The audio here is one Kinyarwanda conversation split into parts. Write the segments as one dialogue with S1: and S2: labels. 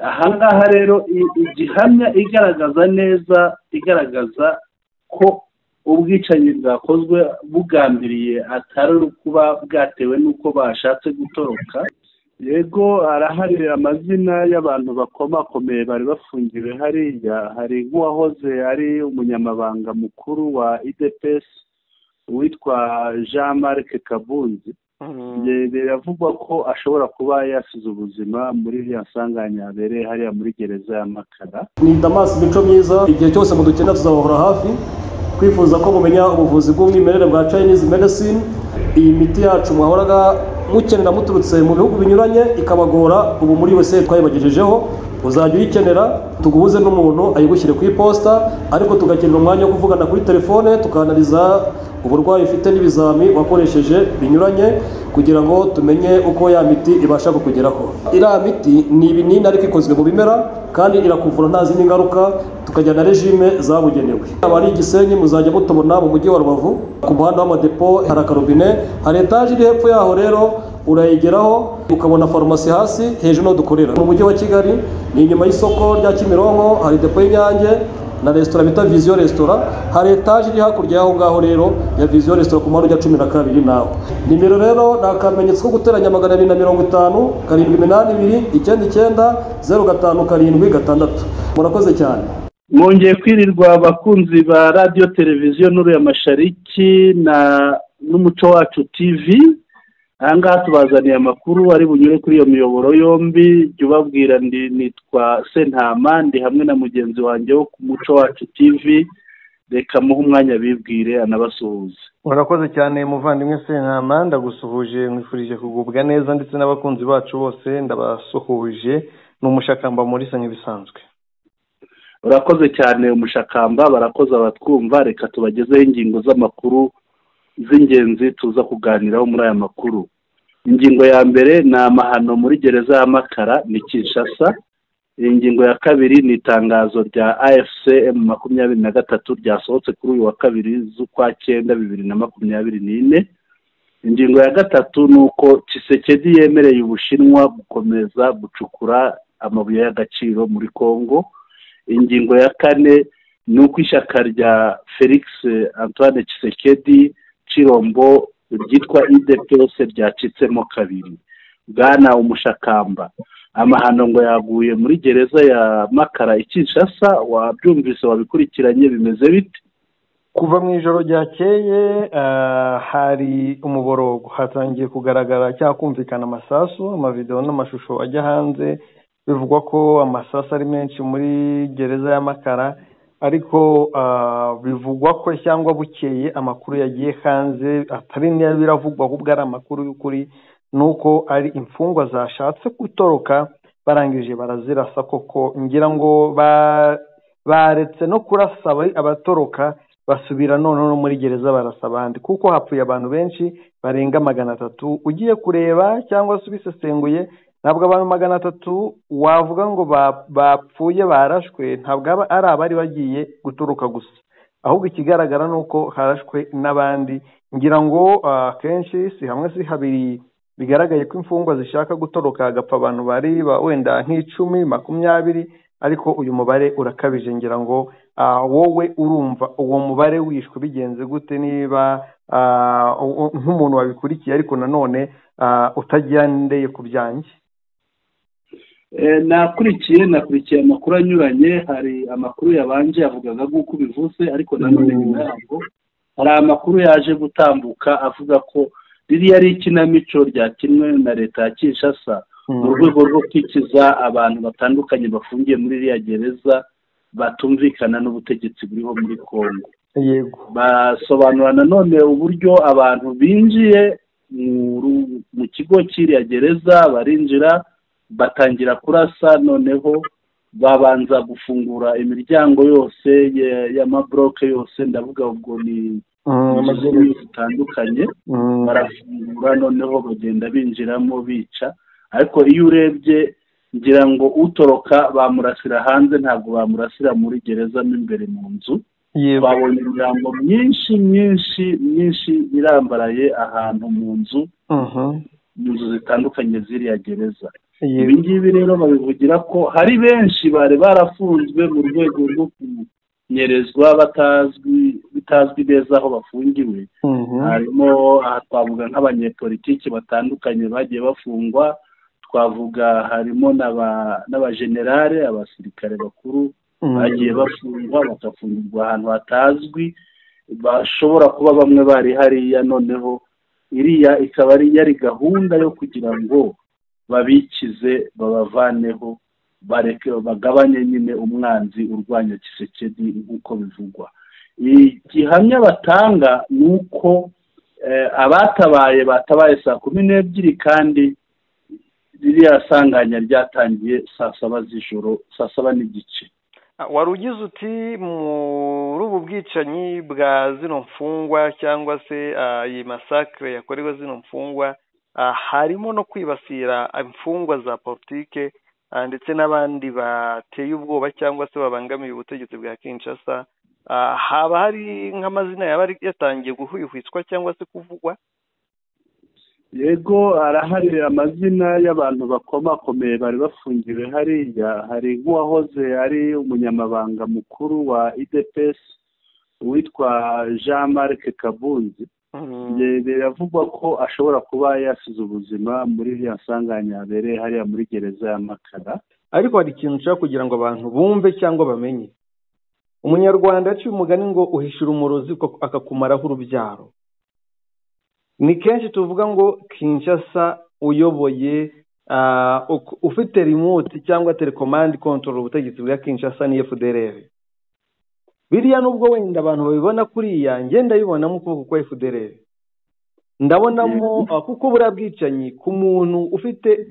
S1: aha ngaha rero igihamya igaragaza neza igaragaza ko ubwicanyi bwakozwe bugambiriye atari kuba bwatewe n'uko bashatse gutoroka yego arahari amazina y'abantu bakomakomeye bari bafungiwe hariya hari nk'uwahoze ari umunyamabanga mukuru wa idps witwa jean marc kabunzi biravugwa ko ashobora kuba yasize ubuzima muri iriya nsanganya habereye hariya muri gereza ya makara
S2: ni damas mico myiza igihe cyose mudukena tuzabahora hafi twifuza ko mumenya ubuvuzi bw'umwimerere bwa chinese medicine iyi miti yacu mwahoraga mukenera muturutse mu bihugu binyuranye ikabagora ubu muri wese twayibagejejeho uzajya uyikenera tuguhuze n'umuntu ayigushyire ku iposita ariko tugakenera umwanya wo kuvugana kuri telefone tukanariza uburwayi ufite n'ibizami wakoresheje binyuranye kugira ngo tumenye uko ya miti ibasha kukugeraho iriya miti ni ibinini ariko ikozwe mu bimera kandi irakuvura nta zindi ngaruka tukajya na regime zabugenewe aba ari igisenyi muzajya mutubona mu mujyi wa rubavu ku muhanda w'amadepo hari akarobine hari etaje iri hepfo yaho rero urayigeraho ukabona farumasi hasi hejuru n'aho dukorera mu mujyi wa kigali ni inyuma y'isoko rya kimironko hari depo y'inyange na resitora bita viziyo resitora hari etaje iri hakurya y'aho ngaho rero ya viziyo resitora ku muhanda ujya cumi na kabiri nawe nimero rero ni akamenyetso ko guteranya magana abiri na mirongo itanu karindwi iminani ibiri icyenda icyenda zeru gatanu karindwi gatandatu murakoze cyane
S1: mwongeye kwirirwa abakunzi ba radiyo televiziyo n'uriya mashariki na n'umuco wacu tivi aha ngaha tubazaniye amakuru ari bunyure kuri iyo miyoboro yombi jya ubabwira nitwa sentama ndi hamwe na mugenzi wanjye wo ku muco wacu tivi reka muhe umwanya bibwire anabasuhuze
S3: murakoze cyane muvandimwe sentama ndagusuhuje nkwifurije kugubwa neza ndetse n'abakunzi bacu bose ndabasuhuje ni umushakamba muri sanyu bisanzwe
S1: urakoze cyane umushakamba barakoze abatwumva reka tubagezeho ingingo z'amakuru z'ingenzi tuza kuganiraho muri aya makuru ingingo ya mbere ni amahano muri gereza ya makara ni kinshasa ingingo ya kabiri ni itangazo rya afcm makumyabiri na gatatu ryasohotse kuri uyu wa kabiri z'ukwa cyenda bibiri na makumyabiri n'ine ingingo ya gatatu ni uko kisekedi yemereye ubushinwa gukomeza gucukura amabuye y'agaciro muri congo ingingo ya kane ni uko ishyaka rya felix antoine kisekedi kirombo ryitwa idepese ryacitsemo kabiri bwana umushakamba amahano ngo yaguye muri gereza ya makara ikinshasa wabyumvise wabikurikiranye bimeze bite
S3: kuva mu ijoro ryakeye ah, hari umuborogo hatangiye kugaragara cyangwa kumvikana amasasu amavidewo n'amashusho ajya hanze bivugwa ko amasasu ari menshi muri gereza ya makara ariko ah, bivugwa ko cyangwa bukeye amakuru yagiye hanze atari niyo biravugwa ahubwo ari amakuru y'ukuri ni uko ari imfungwa zashatse gutoroka barangije barazirasa koko ngira ngo ba- baretse no kurasa aba- abatoroka basubira noneho no muri gereza barasa abandi kuko hapfuye abantu benshi barenga magana atatu ugiye kureba cyangwa se ubisesenguye ntabwo abantu magana atatu wavuga ngo ba- bapfuye barashwe ntabwo aba- ari abari bagiye guturuka gusa ahubwo ikigaragara ni uko harashwe n'abandi ngira ngo ah, akenshi si hamwe si habiri bigaragaye ko imfungwa zishaka gutoroka hagapfa abantu bari ba- wenda nk'icumi makumyabiri ariko uyu mubare urakabije ngira ngo ah, wowe urumva uwo mubare wishwe bigenze gute niba ah, u- u- nk'umuntu wabikurikiye ariko nanone ah, utagendeye ku byanjye
S1: Eh, nakurikiye nakurikiye amakuru anyuranye hari amakuru yabanje yavugaga nk'uko ubivuze ariko nanone nyuma yabwo hari amakuru yaje gutambuka avuga ko ririya ari ikinamico ryakinwe na leta ya kinshasa mu rwego rwo kwikiza abantu batandukanye bafungiye muri iriya gereza batumvikana n'ubutegetsi buriho muri congo
S3: yego
S1: basobanura nanone uburyo abantu binjiye mu ru- mu kigo cy'iriya gereza barinjira batangira kurasa noneho babanza gufungura imiryango yose ya- y'amabloke yose ndavuga ubwo ni
S3: Mm,
S1: mu
S3: amajyepfo.
S1: zindi zitandukanye
S3: Mm.
S1: barafungura noneho bagenda binjiramo bica ariko iyo urebye ngira ngo utoroka bamurasira hanze ntabwo bamurasira muri gereza mo imbere mu nzu
S3: yego
S1: twabonye imirambo myinshi myinshi myinshi irambaraye ahantu mu nzu
S3: Mhm.
S1: mu nzu zitandukanye z'iriya gereza ibi ngibi rero babivugira ko hari benshi bari barafunzwe mu rwego rwo kunyerezwa batazwi bitazwi neza aho bafungiwe harimo aha twavuga nk'abanyepolitiki batandukanye bagiye bafungwa twavuga harimo n'abajenerale abasirikare bakuru bagiye bafungwa bagafungirwa ahantu hatazwi bashobora kuba bamwe bari hariya noneho iriya ikaba ari yari gahunda yo kugira ngo babikize babavaneho bareke bagabanye nyine umwanzi urwanya kisekedi nk'uko bivugwa igihamya batanga ni uko abatabaye batabaye saa kumi n'ebyiri kandi ririya sanganya ryatangiye saa saba z'ijoro saa saba n'igice
S3: wari ugize uti muri ubu bwicanyi bwa zino mfungwa cyangwa se iyi masakire yakorewe zino mfungwa harimo no kwibasira imfungwa za politike ndetse n'abandi bateye ubwoba cyangwa se babangamiye ubutegetsi bwa kinshasa haba hari nk'amazina yaba yatangiye guhwihwiswa cyangwa se kuvugwa
S1: yego arahari amazina y'abantu bakomakomeye bari bafungiwe hariya hari nk'uwahoze ari umunyamabanga mukuru wa idps witwa jean marc kabunzi biravugwa ko ashobora kuba yasize ubuzima muri iriya sanganya habereye hariya muri gereza ya makara
S3: ariko hari ikintu ushaka kugira ngo abantu bumve cyangwa bamenye umunyarwanda yaciye umugani ngo uhishura umurozi akakumaraho urubyaro ni kenshi tuvuga ngo kinshasa uyoboye ufite remote cyangwa telekomandi kontorora ubutegetsi bwa kinshasa ni efuderere biriya nubwo wenda abantu babibona kuriya ngenda bibonamo ukuboko kwa efuderere ndabonamo kuko buriya bwicanyi ku muntu ufite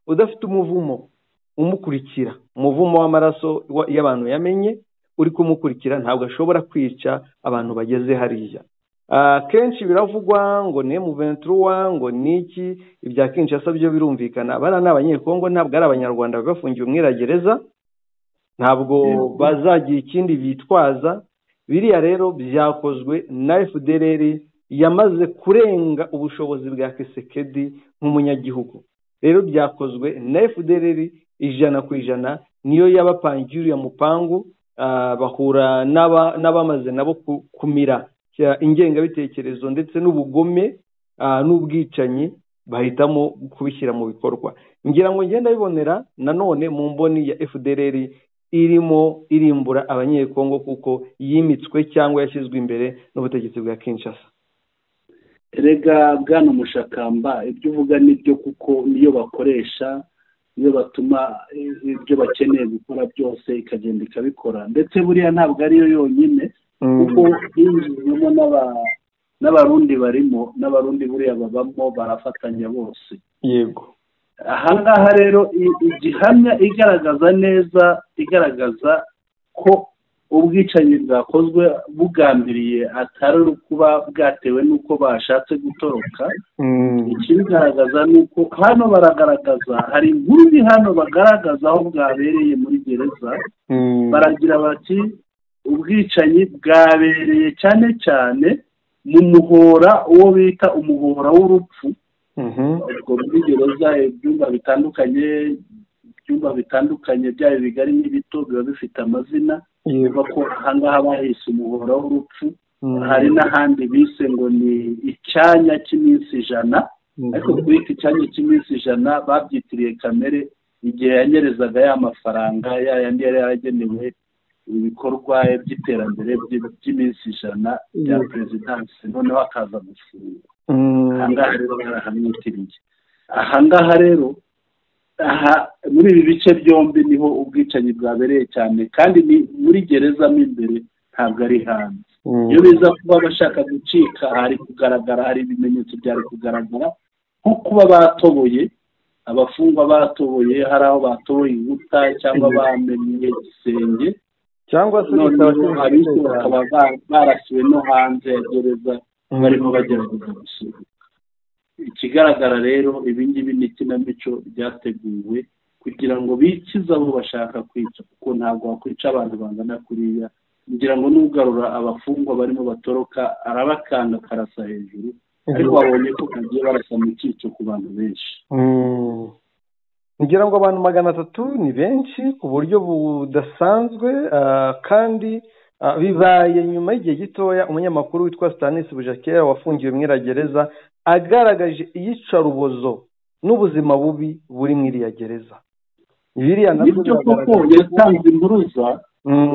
S3: udafite umuvumo umukurikira umuvumo w'amaraso y'abantu yamenye uri kumukurikira ntabwo ashobora kwica abantu bageze hariya kenshi biravugwa ngo ni emuventuruwa ngo ni iki ibya kinshasa byo birumvikana abana ni abanyekongo ntabwo ari abanyarwanda bafungiwe umwiragereza ntabwo bazagira ikindi bitwaza biriya rero byakozwe na fdr yamaze kurenga ubushobozi bwa kisekedi nk'umunyagihugu rero byakozwe na fdr ijana ku ijana niyo yabapangiye uriya mupangu bahura n'abamaze nabo kumira ingengabitekerezo ndetse n'ubugome n'ubwicanyi bahitamo kubishyira mu bikorwa ngira ngo ngenda bibonera nanone mu mboni ya fdr irimo irimbura abanyekongo kuko yimitswe cyangwa yashyizwe imbere n'ubutegetsi bwa kinshasa
S1: erega bwana mushakamba ibyo uvuga nibyo kuko niyo bakoresha niyo batuma ibyo bakeneye gukora byose ikagenda ikabikora ndetse buriya ntabwo ariyo yonyine kuko yinjijwemo n'abarundi barimo n'abarundi buriya babamo barafatanya bose
S3: yego
S1: ahangaha rero igihamya igaragaza neza igaragaza ko ubwicanyi bwakozwe bugambiriye atari kuba bwatewe n'uko bashatse gutoroka ikibigaragaza ni uko hano baragaragaza hari inkuru hano bagaragaza aho bwabereye muri gereza baragira bati ubwicanyi bwabereye cyane cyane mu muhora uwo bita umuhora w'urupfu ubwo muri gereza ibyumba bitandukanye ibyumba bitandukanye byaba bigari n'ibito biba bifite amazina biba ko ahangaha bahise umuhora w'urupfu hari n'ahandi bise ngo ni icyanya cy'iminsi ijana ariko kuri iki cyanya cy'iminsi ijana babyitiriye kamere igihe yanyerezaga ya mafaranga ya yandi yari yaragenewe ibikorwa by'iterambere by'iminsi ijana bya perezidansi noneho akaza gufungwa ahangaha rero barahamwitiriye ahangaha rero aha muri ibi bice byombi niho ubwicanyi bwabereye cyane kandi ni muri gereza mo imbere ntabwo ari hanze iyo biza kuba bashaka gucika hari kugaragara hari ibimenyetso byari kugaragara nko kuba batoboye abafungwa batoboye hari aho batoboye inkuta cyangwa bamenye igisenge
S3: cyangwa se
S1: abishe bakaba barasiwe no hanze ya gereza barimo bagerageza gusohoka ikigaragara rero ibi ngibi ni ikinamico ryateguwe kugira ngo bikize abo bashaka kwica kuko ntabwo wakwica abantu bangana kuriya kugira ngo n'ugarura abafungwa barimo batoroka arabakanga akarasa hejuru ariko wabonye ko kagiye barasa mu cyico ku bantu benshi
S3: ngira ngo abantu magana atatu ni benshi ku buryo budasanzwe kandi bibaye nyuma y'igihe gitoya umunyamakuru witwa Stanis bujakera wafungiwe mu iragereza agaragaje iyicarubozo n'ubuzima bubi buri mu iriya gereza
S1: biriya nabyo koko yatanze impuruza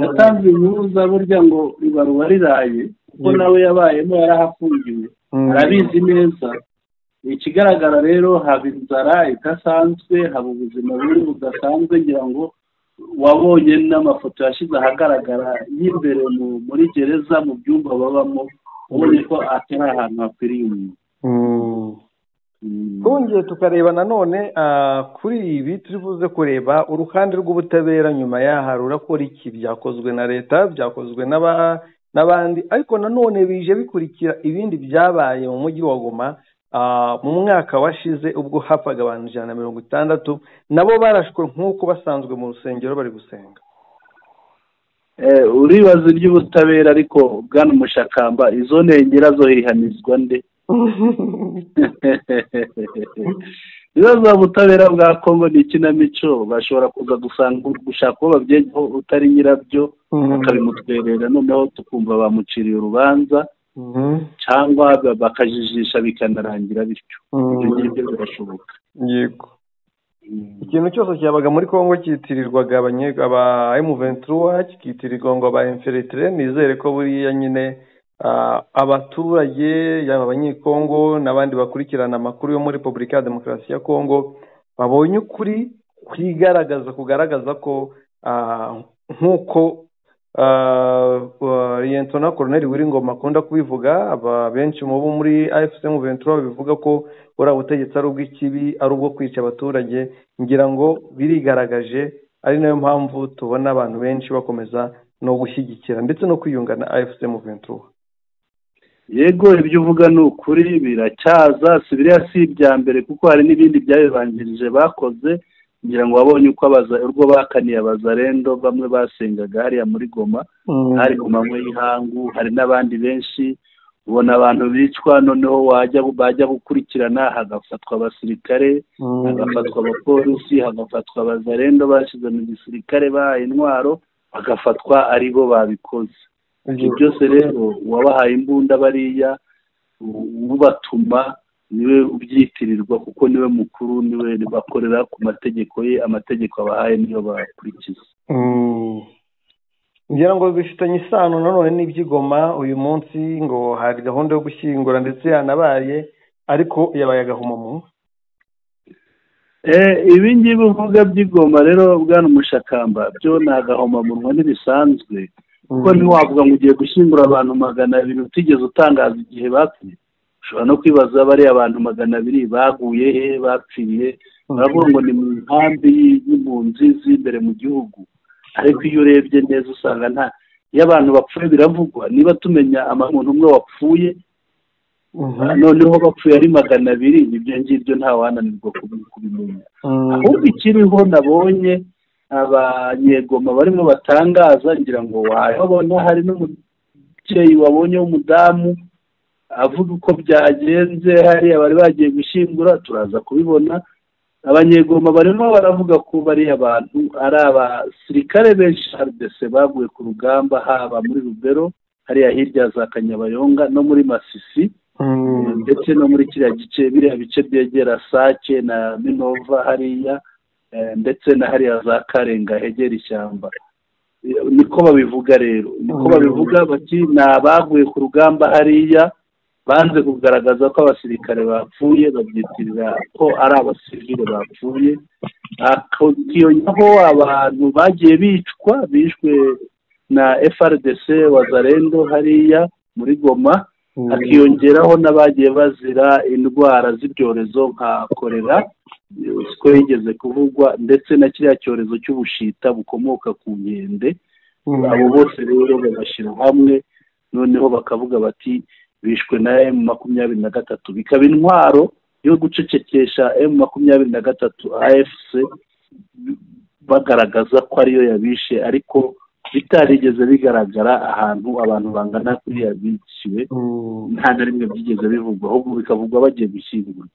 S1: yatanze impuruza burya ngo ibaruwa riraye kuko nawe yabayemo yarahafungiwe arabizi neza ikigaragara rero haba inzara idasanzwe haba ubuzima bubi budasanzwe ngira ngo wabonye n'amafoto yashyize ahagaragara y'imbere muri gereza mu byumba babamo ubonye ko atari ahantu hakwiriye umuntu
S3: twongeye tukareba nanone kuri ibi turi buze kureba uruhande rw'ubutabera nyuma yaha rurakora iki byakozwe na leta byakozwe n'abandi ariko nanone bije bikurikira ibindi byabaye mu mujyi wa goma mu mwaka washize ubwo hapfaga abantu ijana na mirongo itandatu nabo barashwe nk'uko basanzwe mu rusengero bari gusenga
S1: uribaza iby'ubutabera ariko bwana umushakamba izo ntengera zo hihanizwa nde ibibazo ubutabera bwa kongo ni ikinamico bashobora kuza gusanga gushaka uwo babyegaho utari nyirabyo bakabimutwerera noneho tukumva bamuciriye urubanza cyangwa bakajijisha bikanarangira bityo ibyo ngibyo birashoboka
S3: yego ikintu cyose cyabaga muri congo cyitirirwaga aba emu ventura kikitirirwa ngo aba emferitire nizere ko buriya nyine abaturage yaba abanyekongo n'abandi bakurikirana amakuru yo muri repubulika ya demokarasi ya kongo babonye ukuri kwigaragaza kugaragaza ko nk'uko liyentona koroneri wiringoma akunda kubivuga benshi mu bo muri efusemu ventura bivuga ko buriya butegetsi ari ubw'ikibi ari ubwo kwica abaturage ngira ngo birigaragaje ari nayo mpamvu tubona abantu benshi bakomeza no gushyigikira ndetse no kwiyunga na efusemu ventura
S1: yego ibyo uvuga ni ukuri biracyaza si biriya si ibya mbere kuko hari n'ibindi byabibanjirije bakoze ngira ngo wabonye uko urwo bakaniye abazarendo bamwe basengaga hariya muri goma hari ku manywa y'ihangu hari n'abandi benshi ubona abantu bicwa noneho bajya gukurikirana hagafatwa abasirikare hagafatwa abapolisi hagafatwa abazarendo bashyize mu gisirikare bahaye intwaro bagafatwa ari bo babikoze ibyo byose rero uwabahaye imbunda bariya ubatuma niwe ubyitirirwa kuko niwe mukuru niwe bakorera ku mategeko ye amategeko abahaye niyo bakurikiza
S3: ngira ngo bifitanye isano nanone n'ibyigoma uyu munsi ngo hari gahunda yo gushyingura ndetse yanabaye ariko yabaye agahomamu
S1: ibi ngibi uvuga by'igoma rero bwana umushakamba byo ni agahomamunwa ntibisanzwe kuko ntiwavuga ngo ugiye gushyingura abantu magana abiri utigeze utangaza igihe bapfuye ushobora no kwibaza bariya abantu magana abiri baguye he bapfiriye uravuga ngo ni mu nkambi y'impunzi z'imbere mu gihugu ariko iyo urebye neza usanga nta iyo abantu bapfuye biravugwa niba tumenya umuntu umwe wapfuye noneho bapfuye ari magana abiri ibyo ngibyo ntawananirwa kubimenya ahubwo ikiriho nabonye abanyegoma barimo batangaza ngira ngo wababona hari n'umubyeyi wabonye w'umudamu avuga uko byagenze hariya bari bagiye gushyingura turaza kubibona abanyegoma barimo baravuga ko bariya bantu ari abasirikare benshi haridese baguye ku rugamba haba muri rubero hariya hirya za kanyabayonga no muri masisi ndetse no muri kiriya gice biriya bice byegera sake na minova hariya ndetse na hariya za karenga hegera ishyamba niko babivuga rero niko babivuga bati ni abaguye ku rugamba hariya banze kugaragaza ko abasirikare bapfuye babyitirira ko ari abasivile bapfuye hakiyongeho abantu bagiye bicwa bishwe na FRDC wazarendo hariya muri goma hakiyongeraho n'abagiye bazira indwara z'ibyorezo nka korera siko yigeze kuvugwa ndetse na kiriya cyorezo cy'ubushita bukomoka ku nkende abo bose rero babashyira hamwe noneho bakavuga bati bishwe na emu makumyabiri na gatatu bikaba intwaro yo gucecekesha emu makumyabiri na gatatu afc bagaragaza ko ariyo yabishe ariko bitarigeze bigaragara ahantu abantu bangana kuriya biciwe nta na rimwe byigeze bivugwa ahubwo bikavugwa bagiye gushyingurwa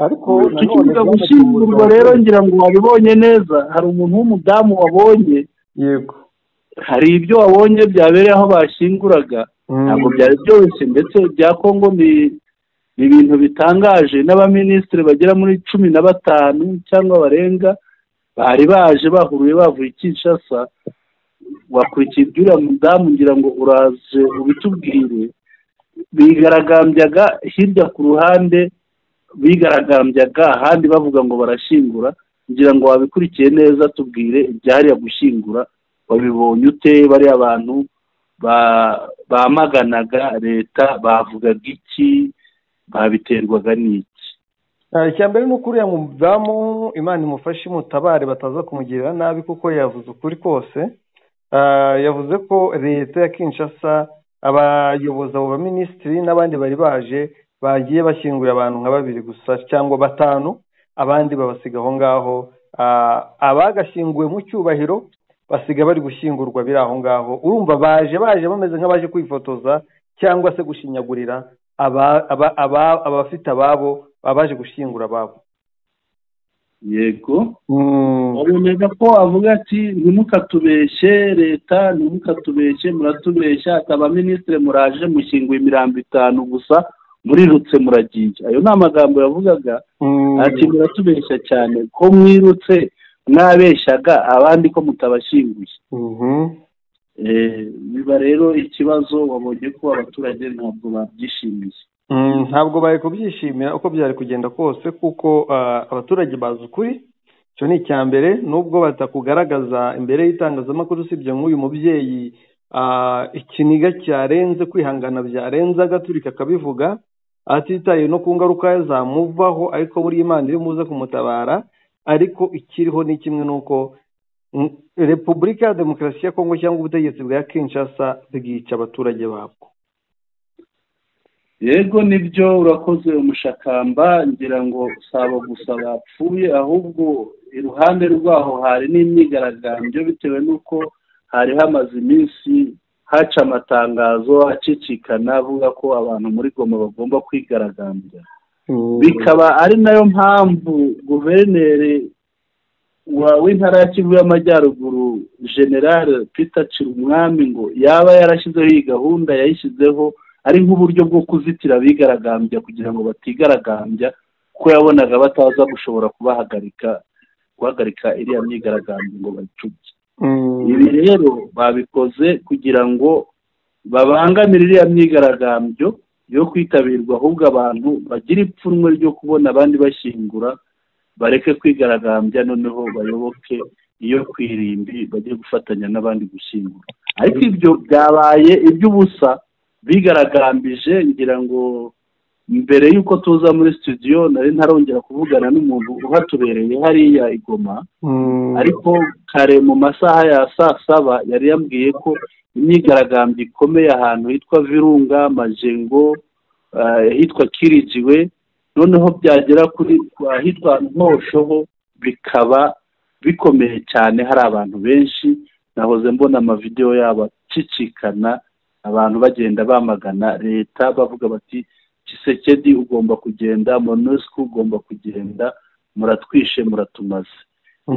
S3: ariko
S1: tukivuga gushyingurwa rero ngira ngo wabibonye neza hari umuntu w'umudamu wabonye
S3: yego
S1: hari ibyo wabonye byabereye aho bashyinguraga ntabwo byari byose ndetse bya kongo ni ibintu bitangaje n'abaminisitiri bagera muri cumi na batanu cyangwa barenga bari baje bahuruye bavuye i kinshasa wakurikiye iby'uriya mudamu ngira ngo uraje ubitubwire bigaragambyaga hirya ku ruhande bigaragambyaga ahandi bavuga ngo barashyingura ngira ngo wabikurikiye neza tubwire ibyahariye gushyingura babibonye ute bariya abantu bamaganaga leta bavugaga iki babiterwaga n'iki
S3: icya mbere ni uko uriya mudamu imana imufashe imutabare bataza kumugirira nabi kuko yavuze ukuri kose yavuze ko leta ya kinshasa abayobozi abo baminisitiri n'abandi bari baje bagiye bashyingura abantu nka babiri gusa cyangwa batanu abandi babasiga aho ngaho abagashyinguwe mu cyubahiro basiga bari gushyingurwa biri aho ngaho urumva baje baje bameze nk'abaje kwifotoza cyangwa se gushinyagurira abafite ababo abaje gushyingura ababo
S1: yego baboneka ko avuga ati ntimukatubeshye leta ntimukatubeshye muratubeshya akaba minisitiri muraje mushyinguye imirambo itanu gusa murirutse muragiye ayo ni amagambo yavugaga ati muratubeshya cyane ko mwirutse mwabeshyaga abandi ko mutabashyinguye biba rero ikibazo wabonye ko abaturage ntabwo babyishimiye
S3: ntabwo bari kubyishimira uko byari kugenda kose kuko abaturage bazi ukuri icyo ni icya mbere nubwo batakugaragaza imbere y'itangazamakuru usibye nk'uyu mubyeyi ikiniga cyarenze kwihangana byarenze agaturika akabivuga atitaye no ku ngaruka zamuvaho ariko buri imana iri muze kumutabara ariko ikiriho ni kimwe n'uko repubulika ya demokarasi ya kongo cyangwa ubutegetsi bwa kinshasa bwica abaturage babwo
S1: yego nibyo urakoze umushakamba ngira ngo saba gusa bapfuye ahubwo iruhande rwaho hari n'imyigaragambyo bitewe n'uko hari hamaze iminsi haca amatangazo acicikana avuga ko abantu muri goma bagomba kwigaragambya bikaba ari nayo mpamvu guverineri w'intara ya kivu y'amajyaruguru generale peter cirumwami ngo yaba yarashyizeho iyi gahunda yayishyizeho ari nk'uburyo bwo kuzitira abigaragambya kugira ngo batigaragambya kuko yabonaga bataza gushobora kubahagarika guhagarika iriya myigaragambyo ngo bayicubye ibi rero babikoze kugira ngo babangamire iriya myigaragambyo yo kwitabirwa ahubwo abantu bagira ipfunwe ryo kubona abandi bashyingura bareke kwigaragambya noneho bayoboke iyo kwirimbi bajye gufatanya n'abandi gushyingura ariko ibyo byabaye iby'ubusa bigaragambije ngira ngo mbere y'uko tuza muri studio nari ntarongera kuvugana n'umuntu uhatubereye hariya igoma ariko kare mu masaha ya saa saba yari yambwiye ko imyigaragambyo ikomeye ahantu hitwa virunga majengo ahitwa kirijiwe noneho byagera kuri ahitwa ntoshoho bikaba bikomeye cyane hari abantu benshi nahoze mbona amavidewo yabo acicikana abantu bagenda bamagana leta bavuga bati kisekedi ugomba kugenda monosiko ugomba kugenda muratwishe muratumaze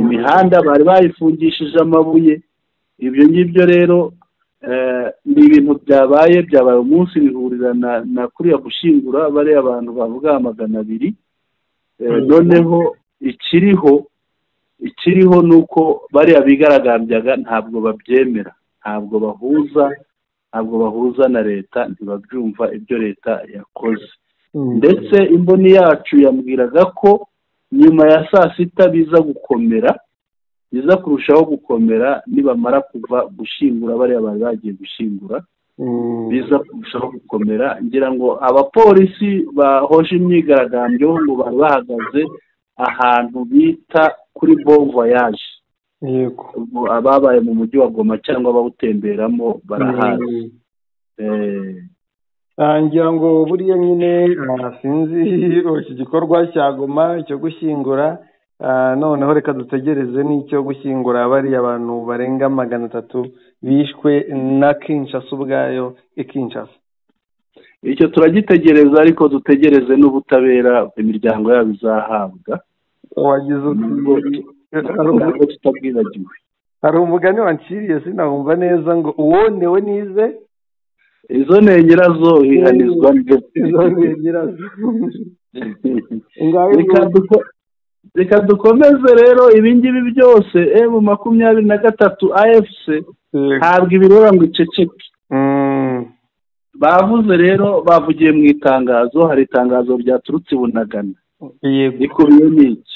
S1: imihanda bari bayifungishije amabuye ibyo ngibyo rero ni ibintu byabaye byabaye umunsi bihurira na kuriya gushyingura bariya abantu bavuga magana abiri noneho ikiriho ikiriho ni uko bariya bigaragambyaga ntabwo babyemera ntabwo bahuza ntabwo bahuza na leta ntibabyumva ibyo leta yakoze ndetse imboni yacu yambwiraga ko nyuma ya saa sita biza gukomera biza kurushaho gukomera nibamara kuva gushyingura bariya bari bagiye gushyingura biza kurushaho gukomera ngira ngo abapolisi bahoje imyigaragambyo ngo bari bahagaze ahantu bita kuri bon voyage ababaye mu mujyi wa goma cyangwa abawutemberamo barahazi
S3: ngira ngo buriya nyine sinzi iki gikorwa cya goma cyo gushyingura noneho reka dutegereze n'icyo gushyingura bariya abantu barenga magana atatu bishwe na kinshasa ubwayo ikinshasa
S1: icyo turagitegereza ariko dutegereze n'ubutabera imiryango yabo izahabwa
S3: wagize uti
S1: ntabwo tutabwibagiwe
S3: hari umugani wanciriye sinahumva neza ngo uwonewe nize
S1: izo nengerazo hihanizwa
S3: izo nyirazo ngaho
S1: Reka duko- reka dukomeze rero ibingibi byose emu makumyabiri na gatatu afc ntabwo ibirura ngo iceceke
S3: Mm.
S1: bavuze rero bavugiye mu itangazo hari itangazo ryaturutse i bunagana
S3: yego
S1: rikubiyemo iki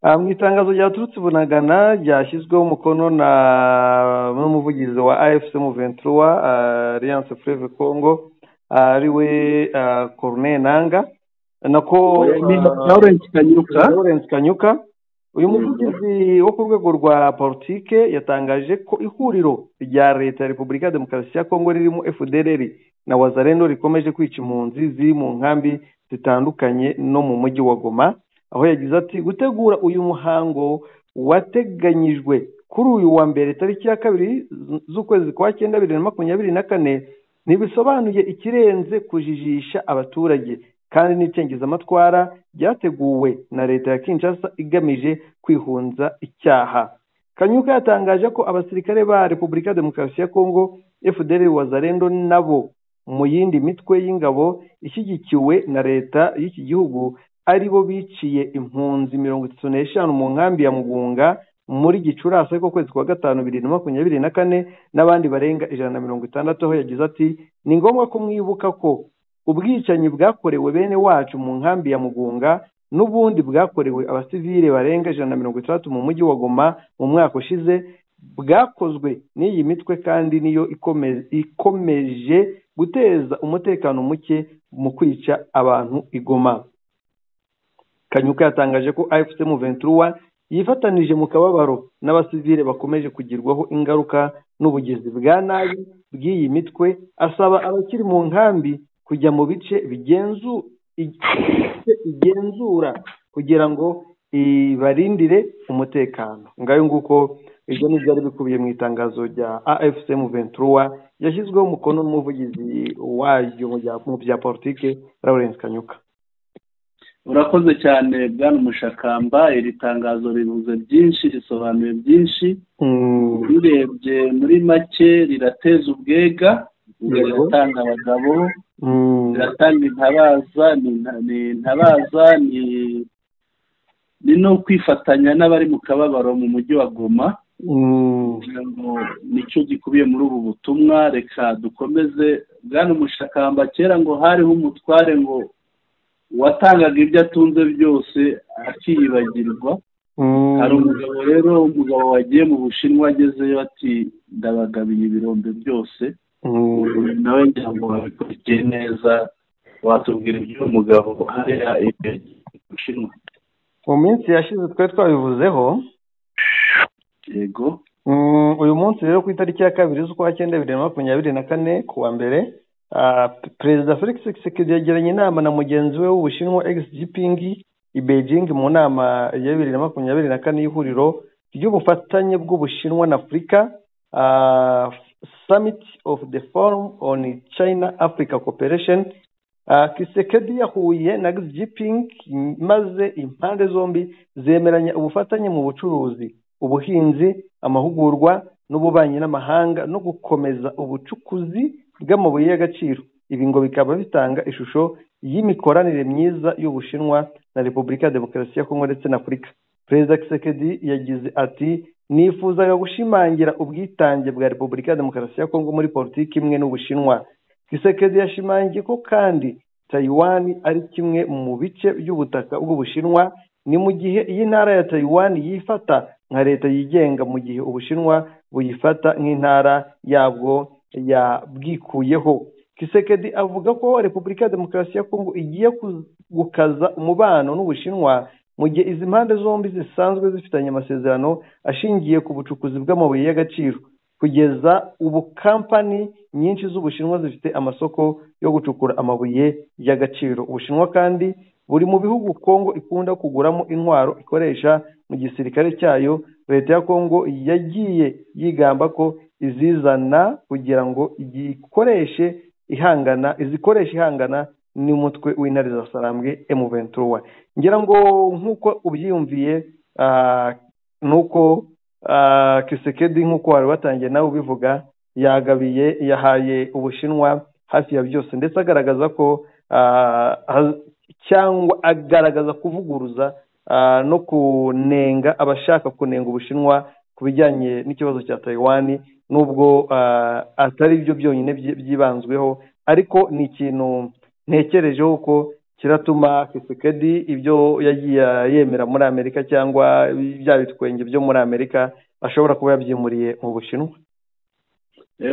S3: Ah, mu itangazo ryaturutse i bunagana ryashyizweho umukono na n'umuvugizi wa afc muventuri wa alliance freve congo ari we ah, corneille nanga nako
S1: Ni
S3: ah,
S1: Lawrence Kanyuka
S3: Lawrence Kanyuka uyu muvugizi wo ku rwego rwa politike yatangaje ko ihuriro rya leta ya repubulika ya demokarasi ya kongo ririmo fdr na wazareno rikomeje kwica impunzi ziri mu nkambi zitandukanye no mu mujyi wa goma aho yagize ati gutegura uyu muhango wateganyijwe kuri uyu wa mbere tariki ya kabiri z- z'ukwezi kwa cyenda bibiri na makumyabiri na kane ntibisobanuye ikirenze kujijisha abaturage kandi n'icengezamatwara ryateguwe na leta ya kinshasa igamije kwihunza icyaha kanyuka yatangaje ko abasirikare ba repubulika ya demokarasi ya kongo fdr wazarendo nabo mu yindi mitwe y'ingabo ishyigikiwe na leta y'iki gihugu ari bo biciye impunzi mirongo itatu n'eshanu mu nkambi ya mugunga muri gicurasi ariko kwezi kwa gatanu bibiri na makumyabiri na kane n'abandi barenga ijana na mirongo itandatu aho yagize ati ni ngombwa ko mwibuka ko ubwicanyi bwakorewe bene wacu mu nkambi ya mugunga n'ubundi bwakorewe abasivile barenga ijana na mirongo itandatu mu mujyi wa goma mu mwaka ushize bwakozwe n'iyi mitwe kandi niyo ikome- ikomeje guteza umutekano muke mu kwica abantu igoma kanyuka yatangaje ko afc mu ventura yifatanije mu kababaro n'abasivile bakomeje kugirwaho ingaruka n'ubugizi bwa nabi bw'iyi mitwe asaba abakiri mu nkambi kujya mu bice bigenzu i- bice igenzura kugira ngo ibarindire umutekano ngayo nguko ibyo ni byari bikubiye mu itangazo rya afc mu ventura yashyizweho umukono n'umuvugizi waryo mu bya- mu bya politike lawrence kanyuka
S1: urakoze cyane bwana umushakamba iri tangazo rivuze byinshi risobanuye byinshi
S3: Mm.
S1: urebye muri make rirateza ubwega
S3: Yego.
S1: riratanga abagabo
S3: Mm.
S1: riratanga intabaza ni inta- ni intabaza ni ni no kwifatanya n'abari mu kababaro mu mujyi wa goma
S3: Mm.
S1: kugira ngo nicyo gikubiye muri ubu butumwa reka dukomeze bwana umushakamba kera ngo hariho umutware ngo watangaga ibyo atunze byose akiyibagirwa
S3: Mm.
S1: hari umugabo rero umugabo wagiye mu bushinwa agezeyo ati ndabagabiye ibirombe byose
S3: Mm.
S1: nawe ngira ngo babikurikiye neza watubwira ibyo mugabo hariya imbere mu bushinwa
S3: mu minsi yashize twari twabivuzeho
S1: yego
S3: mm, uyu munsi rero ku itariki ya kabiri z'ukwa cyenda bibiri na makumyabiri na kane ku wa mbere ah, pe- perezida felix tshisekedi yagiranye inama na mugenzi we w'ubushinwa x jinping i beijing mu nama ya bibiri na makumyabiri na kane y'ihuriro ry'ubufatanye bw'ubushinwa na afurika ah, summit of the forum on china africa cooperation Ah, Kisekedi yahuye na Xi Jinping maze impande zombi zemeranya ubufatanye mu bucuruzi ubuhinzi amahugurwa n'ububanyi n'amahanga no gukomeza ubucukuzi bw'amabuye y'agaciro ibi ngo bikaba bitanga ishusho y'imikoranire myiza y'ubushinwa na repubulika ya demokarasi ya kongo ndetse na afurika perezida kisekedi yagize ati nifuzaga gushimangira ubwitange bwa repubulika ya demokarasi ya kongo muri politiki imwe n'ubushinwa kisekedi yashimangiye ko kandi tayiwani ari kimwe mu bice by'ubutaka bw'ubushinwa ni mu gihe iyi ntara ya tayiwani yifata nka leta yigenga mu gihe ubushinwa buyifata nk'intara yabwo yabwikuyeho kisekedi avuga ko repubulika ya demokarasi ya kongo igiye ku- gukaza umubano n'ubushinwa mu gihe izi mpande zombi zisanzwe zifitanye amasezerano ashingiye ku bucukuzi bw'amabuye y'agaciro kugeza ubu kampani nyinshi z'ubushinwa zifite amasoko yo gucukura amabuye y'agaciro ubushinwa kandi buri mu bihugu kongo ikunda kuguramo intwaro ikoresha mu gisirikare cyayo leta ya kongo yagiye yigamba ko izizana kugira ngo ikoreshe ihangana izikoresha ihangana n'umutwe w'intare za sarambwe emu ventura ngira ngo nk'uko ubyiyumviye nuko kisekedi nk'uko wari watangiye nawe ubivuga yagabiye yahaye ubushinwa hafi ya byose ndetse agaragaza ko cyangwa agaragaza kuvuguruza no kunenga abashaka kunenga ubushinwa ku bijyanye n'ikibazo cya tayiwani nubwo atari byo byonyine byibanzweho ariko ni ikintu ntekerejeho ko kiratuma kisekedi ibyo yagiye yemera muri amerika cyangwa bya bitwenge byo muri amerika ashobora kuba yabyimuriye mu bushinwa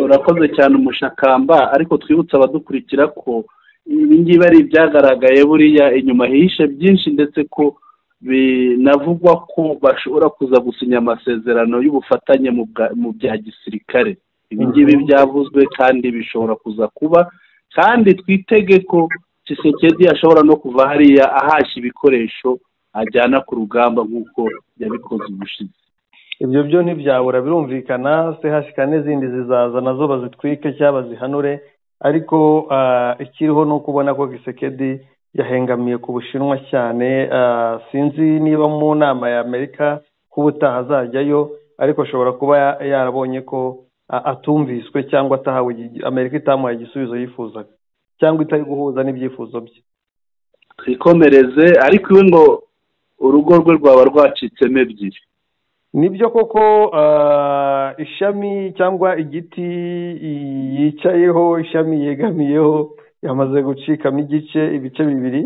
S1: urakoze cyane umushakamba ariko twibutse abadukurikira ko ibingibi ari ibyagaragaye buriya inyuma hihishe byinshi ndetse ko binavugwa ko bashobora kuza gusinya amasezerano y'ubufatanye mu bya gisirikare ibingibi byavuzwe kandi bishobora kuza kuba kandi twitege ko kisekedi ashobora no kuva hariya ahashya ibikoresho ajyana ku rugamba nk'uko yabikoze ubushize
S3: ibyo byo ntibyabura birumvikana sehasika n'izindi zizaza nazo bazitwike cyangwa bazihanure ariko ikiriho ni uko ubona ko gisekedi yahengamiye ku bushinwa cyane sinzi niba mu nama ya amerika ko ubutaha azajyayo ariko ashobora kuba yarabonye ko atumviswe cyangwa atahawe amerika itamuhaye igisubizo yifuzaga cyangwa itari guhuza n'ibyifuzo bye
S1: twikomereze ariko iwe ngo urugo rwe rwaba rwacitsemo ebyiri
S3: nibyo koko ishami cyangwa igiti yicayeho ishami yegamiyeho yamaze gucikamo igice ibice bibiri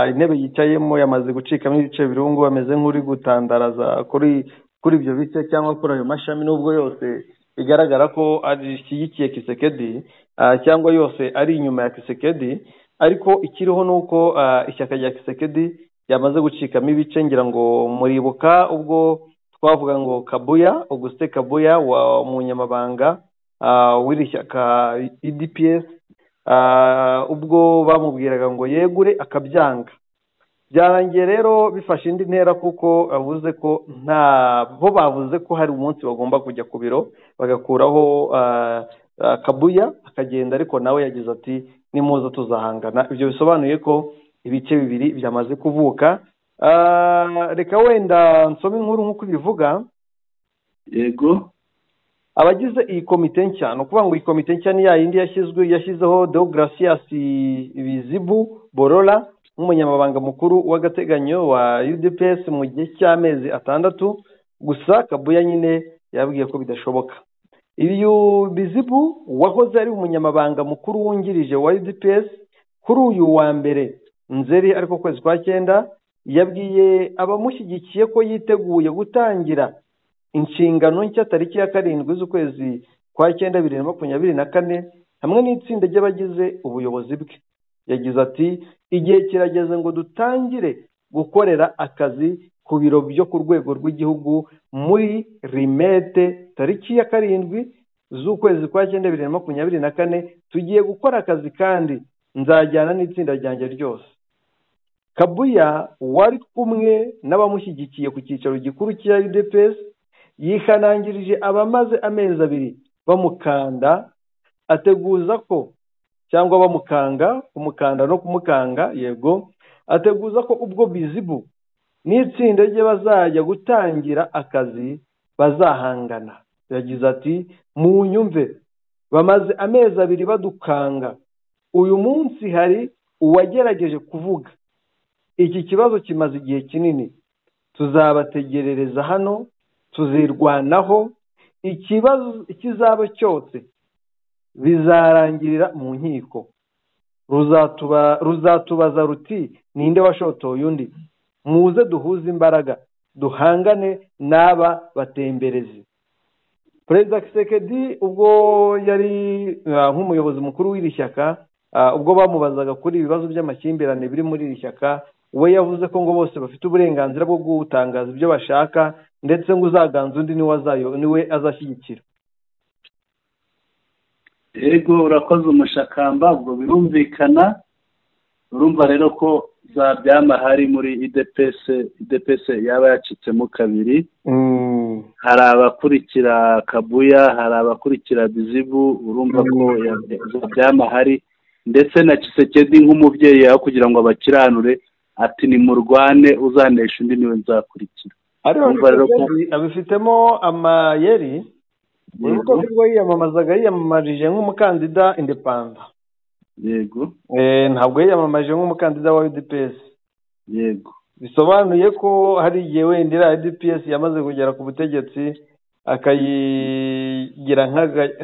S3: intebe yicayemo yamaze gucikamo ibice birungu ameze nk'uri gutandaraza kuri kuri ibyo bice cyangwa kuri ayo mashami n'ubwo yose bigaragara ko ashyigikiye kisekedi cyangwa yose ari inyuma ya kisekedi ariko ikiriho ni uko ishyaka rya kisekedi yamaze gucikamo ibice ngira ngo muribuka ubwo twavuga ngo kabuya auguste kabuya wa umunyamabanga w'iri shyaka edps ubwo bamubwiraga ngo yegure akabyanga byarangiye rero bifashe indi ntera kuko avuze ko nta bo bavuze ko hari umunsi bagomba kujya ku biro bagakuraho kabuya akagenda ariko nawe yagize ati nimuza tuzahangana ibyo bisobanuye ko ibice bibiri byamaze kuvuka reka wenda nsome inkuru nk'uko ubivuga
S1: yego
S3: abagize iyi komite nshya ni ukuvuga ngo iyi komite nshya ni ya yindi yashyizwe yashyizeho deograsias bizibu borora nk'umunyamabanga mukuru w'agateganyo wa udps mu gihe cy'amezi atandatu gusa kabuya nyine yabwiye ko bidashoboka iyo bizibu wahoze ari umunyamabanga mukuru wungirije wa udps kuri uyu wa mbere nzeri ariko kwezi kwa cyenda yabwiye abamushyigikiye ko yiteguye gutangira inshingano nshya tariki ya karindwi z'ukwezi kwa cyenda bibiri na makumyabiri na kane hamwe n'itsinda ry'abagize ubuyobozi bwe yagize ati igihe kirageze ngo dutangire gukorera akazi ku biro byo ku rwego rw'igihugu muri rimete tariki ya karindwi z'ukwezi kwa cyenda bibiri na makumyabiri na kane tugiye gukora akazi kandi nzajyana n'itsinda ryanjye ryose kabuya wari kumwe n'abamushyigikiye ku cyicaro gikuru cya udps yihanangirije abamaze amezi abiri bamukanda ateguza ko cyangwa bamukanga kumukanda no kumukanga yego ateguza ko ubwo bizibu n'itsinda rye bazajya gutangira akazi bazahangana yagize ati mu nyumve bamaze amezi abiri badukanga uyu munsi hari uwagerageje kuvuga iki kibazo kimaze igihe kinini tuzabategerereza hano tuzirwanaho ikibazo ikizaba cyose bizarangirira mu nkiko ruzatubaza ruti ninde washotoye undi muze duhuze imbaraga duhangane n'aba batemberezi perezida kisekedi ubwo yari nk'umuyobozi mukuru w'iri shyaka ubwo bamubazaga kuri ibibazo by'amakimbirane biri muri iri shyaka we yavuze ko ngo bose bafite uburenganzira bwo gutangaza ibyo bashaka ndetse ngo uzaganza undi niwe azashyigikira
S1: yego urakoze umushakamba ubwo birumvikana urumva rero ko za byama hari muri idepese idepese yaba yacitsemo kabiri hari abakurikira kabuya hari abakurikira bizibu urumva ko byamahari ndetse na kisekedi nk'umubyeyi aho kugira ngo abakiranure ati ni murwane uzanesha undi niwe nzakurikira
S3: ariko
S1: Urumva rero ko-
S3: Kisekedi abifitemo amayeri ubu
S1: Yego.
S3: ubwo yiyamamazaga yiyamamarije nk'umukandida indepanda
S1: yego
S3: Eh, ntabwo yiyamamaje nk'umukandida wa UDPS
S1: yego
S3: bisobanuye ko hari igihe wenda iriya UDPS yamaze kugera ku butegetsi akayigira nk'aga-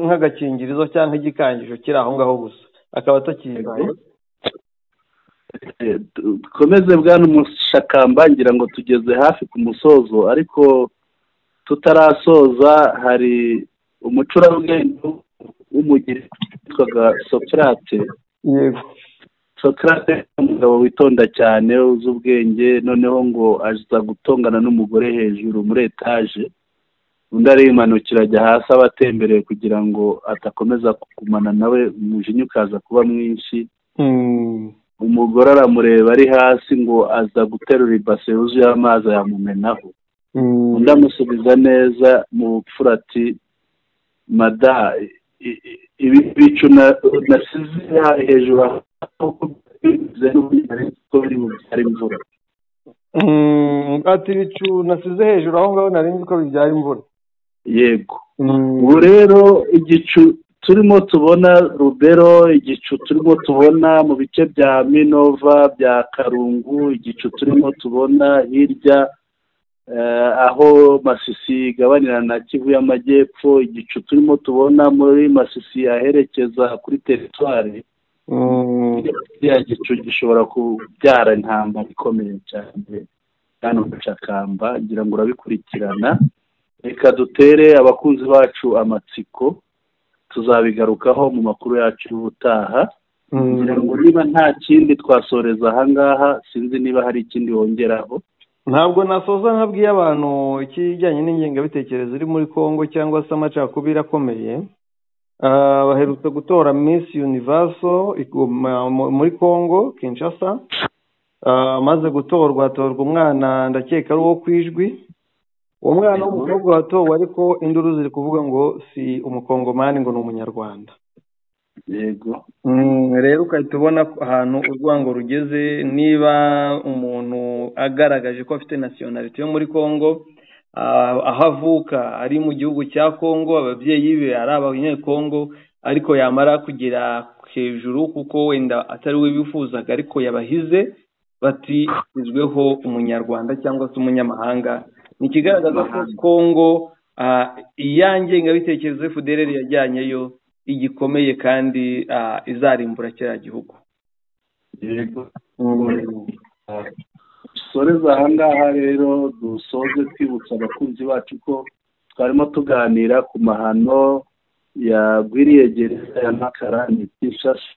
S3: nk'agakingirizo cyangwa nk'igikangisho kiri aho ngaho gusa akaba atakiyibaye
S1: Eh, du- dukomeze bwana umushakamba ngira ngo tugeze hafi ku musozo ariko tutarasoza hari umucurabwenge w'umugire witwaga sokrate
S3: yego
S1: sokrate ni umugabo witonda cyane uzi ubwenge noneho ngo aza gutongana n'umugore hejuru muri etaje undi arimanukira ajya hasi aba atembereye kugira ngo adakomeza kugumana nawe umujinya ukaza kuba mwinshi
S3: Mm.
S1: umugore aramureba ari hasi ngo aza guterura ibase yuzuye amazi ayamumenaho
S3: Mm.
S1: undi amusubiza neza mu bupfura ati mada i- i- ibi bicu na- nasize aha hejuru aha kuko bivuze n'ubundi nari nzi ko biri bubyara imvura
S3: Mm, ati ibicu nasize hejuru aho ngaho nari nzi ko bibyara imvura
S1: yego
S3: Mm.
S1: ubu rero igicu turimo tubona rubero igicu turimo tubona mu bice bya minova bya karungu igicu turimo tubona hirya eh, aho masisi igabanira na kivu y'amajyepfo igicu turimo tubona muri masisi aherekeza kuri teritwari
S3: Mm.
S1: kiriya gicu gishobora kubyara intambara ikomeye cyane hano mu Cakamba ngira ngo urabikurikirana reka dutere abakunzi bacu amatsiko tuzabigarukaho mu makuru yacu y'ubutaha
S3: Mm.
S1: ngira ngo niba nta kindi twasoreza aha ngaha sinzi niba hari ikindi wongeraho
S3: ntabwo nasoza ntabwiye abantu ikijyanye n'ingengabitekerezo iri muri congo cyangwa se amacakubiri akomeye Ah, baherutse gutora miss universo iguma mu- muri congo kinshasa Ah, amaze gutorwa hatorwa umwana ndakeka ari uwo ku ijwi uwo mwana w'umukobwa watowe ariko induru ziri kuvuga ngo si umukongomani ngo ni umunyarwanda
S1: yego
S3: Mm, rero ugahita ubona ko ahantu urwango rugeze niba umuntu agaragaje ko afite nasiyonalite yo muri congo ah, aho avuka ari mu gihugu cya congo ababyeyi be ari abanyekongo ariko yamara kugera hejuru kuko wenda atari we bifuzaga ariko yabahize bati izweho umunyarwanda cyangwa se umunyamahanga ni ikigaragaza ko congo ah, iyange ngabitekerezo fdr yajyanyeyo igikomeye kandi ah, izarimbura kiriya gihugu
S1: yego dusoreze aha ngaha rero dusoze twibutsa abakunzi bacu ko twarimo tuganira ku mahano yagwiriye gereza ya makara ni kinshasa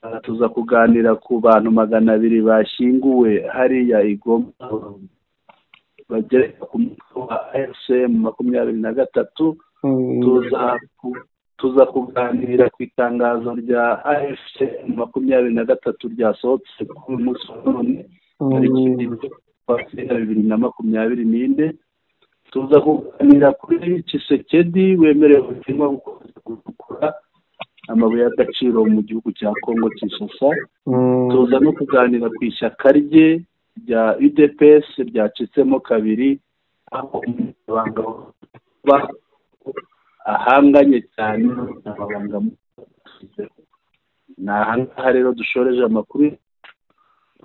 S1: Aha tuza kuganira ku bantu magana abiri bashyinguwe hariya igoma bagera ku mutwe wa fcm makumyabiri na gatatu tuza ku- tuza kuganira ku itangazo rya afc makumyabiri na gatatu ryasohotse kuri uyu munsi wa none tariki ya bibiri na makumyabiri n'ine tuza kuganira kuri kisekedi wemerewe ubutumwa gukomeza gucukura amabuye y'agaciro mu gihugu cya kongo kinshasa tuza no kuganira ku ishyaka rye rya udps ryacitsemo kabiri aho umunyamabanga wa ahanganye cyane n'ababanga ni aha ngaha rero dushoreje amakuru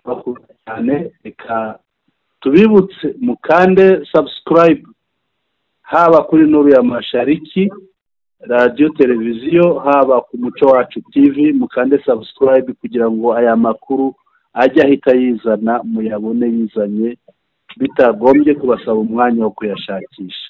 S1: bakunda cyane reka tubibutse mukande sabusikarayibu haba kuri nuriya mashariki radiyo televiziyo haba ku muco wacu tivi mukande sabusikarayibu kugira ngo aya makuru ajye ahita yizana muyabone yizanye bitagombye kubasaba umwanya wo kuyashakisha